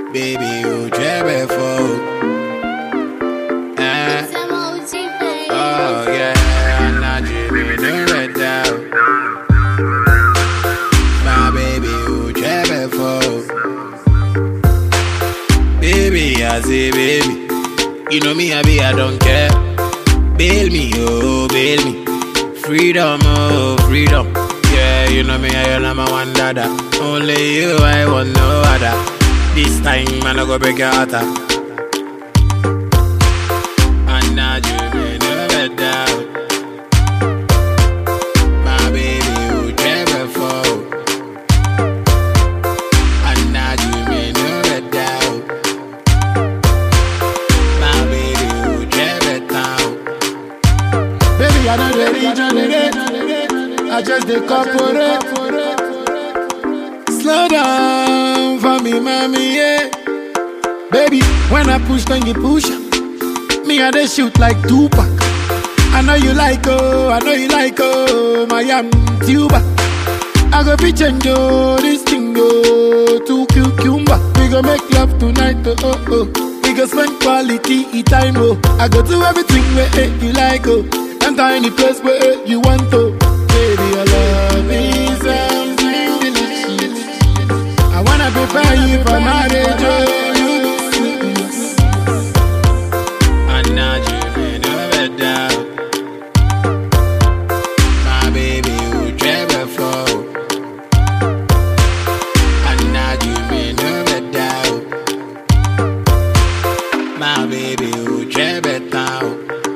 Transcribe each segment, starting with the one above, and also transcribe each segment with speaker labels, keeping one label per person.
Speaker 1: baby, you jebe for. Eh, oh yeah, I'm not dreaming of red down. My baby, you jebe for. Baby, I say baby, you know me, I be, I don't care. Bail me, oh, bail me. Freedom, oh, freedom. Yeah, you know me, I am my one dada. Only you, I want no other. This time, man, I go break your heart. ah. And now you may never doubt. My baby, you never fall. And now you may never doubt. My baby, you never doubt.
Speaker 2: Baby, I know the regenerate. I just the corporate. Slow down for me, mommy, yeah. Baby, when I push, then you push. Me, I they shoot like Tupac. I know you like, oh, I know you like, oh, my am tuba. I go be change, oh, this thing, oh, to cucumber. We go make love tonight, oh, oh, oh. We go spend quality time, oh. I go do everything where eh, you like, oh. Enter any place where eh, you want to. Baby, your love is something delicious. I wanna prepare you for marriage, oh.
Speaker 1: And now you may never doubt. My baby, you never fall. And now you may never doubt. My baby, you never doubt.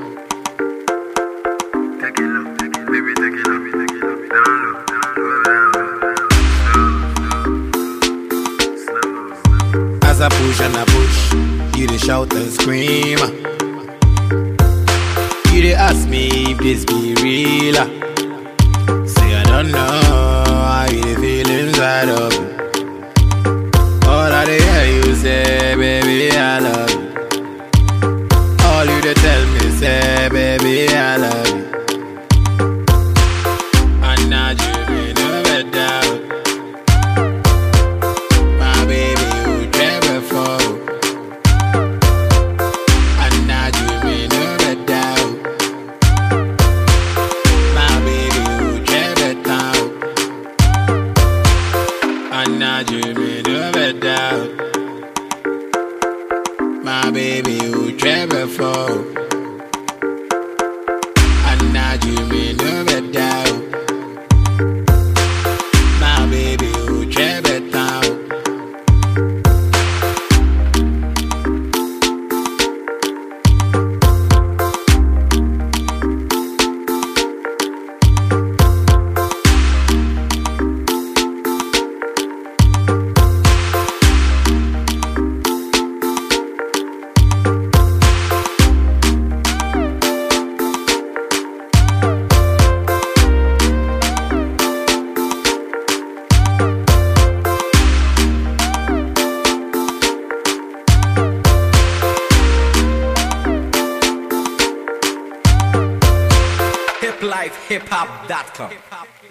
Speaker 3: Take it low, take it, baby, take it low, take it low, down low, down low, down low, slow, slow, slow.
Speaker 1: As I push and I push, you dey shout and scream. You dey ask me if this be real. ah. Say I don't know how you dey feel inside of me. All I dey hear you say, baby, I love you. All you dey tell me say, baby, I love you. And now you may never doubt. My baby, you never fall. And now you may never doubt. My baby, you never doubt. And now you may never doubt. My baby, you never fall. And now you may never doubt. My baby, you never doubt.
Speaker 4: hiplifehiphop.com.